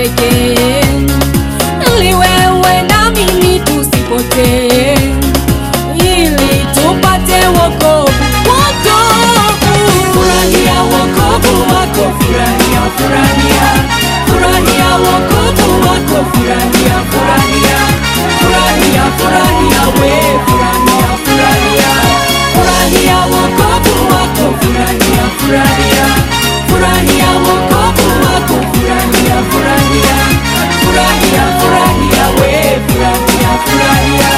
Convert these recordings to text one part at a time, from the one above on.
pekee, ili wewe na mimi tusipotee, ili tupate wokovu, wokovu. Furahia wokovu wako, furahia, furahia, furahia wokovu wako, furahia, furahia, furahia, furahia we, furahia, furahia, furahia wokovu wako, furahia, furahia, furahia wokovu wako, furahia, furahia, furahia, furahia we, furahia, furahia.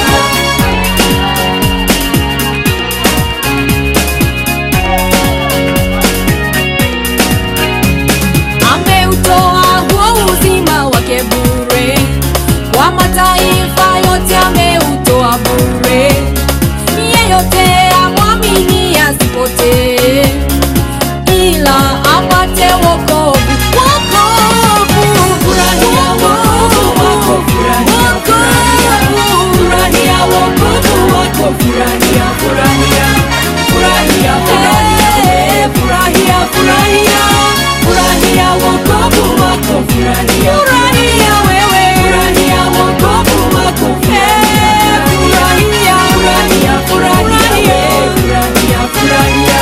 ameutoa huo uzima wake bure kwa mataifa yote, ameutoa bure. Yeyote amwamini asipotee, ila apate wokovu. Wokovu, furahia wokovu wako, furahia, furahia, furahia wokovu wako, furahia, furahia, furahia, furahia, furahia, furahia, furahia wokovu wako, furahia, furahia wewe, furahia wokovu wako, furahia, furahia, furahia, furahia, furahia, furahia.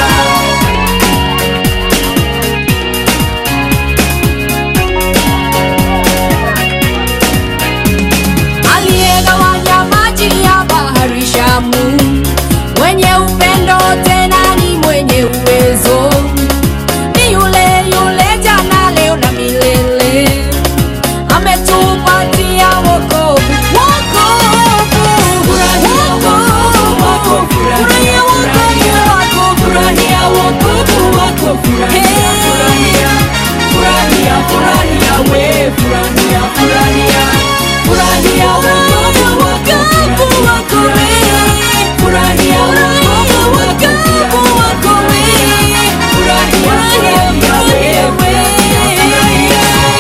aliyegawanya maji ya bahari Shamu, mwenye upendo tena ni mwenye uwezo, ni yule yule jana, leo na milele, ametupatia wokovu, wokovu, wokovu wako, furahia wokovu wako, furahia wokovu wako, furahia, furahia, furahia, furahia we, furahia, furahia, furahia wokovu wako, wokovu wako we, furahia wokovu wako, wokovu wako we, furahia, furahia we, furahia.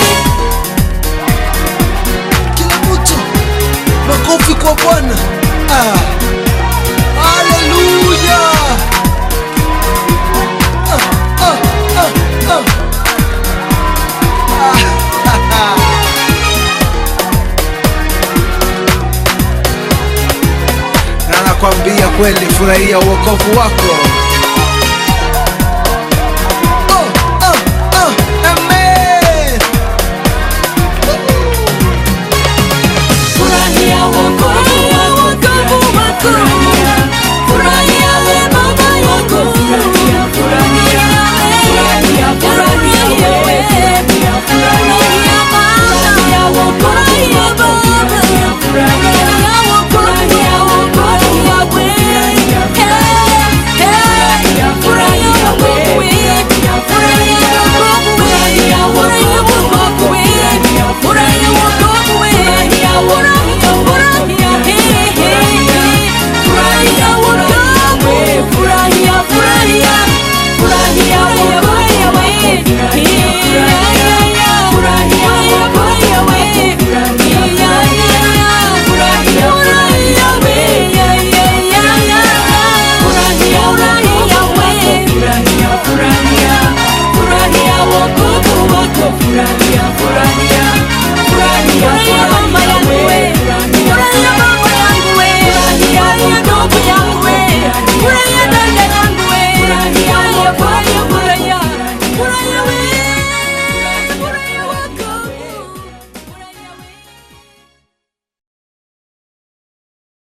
Kila mtu makofi kwa Bwana. Ah. Haleluya. Ah, ah, ah, ah. Ah. Na nakwambia kweli, furahia uokovu wako.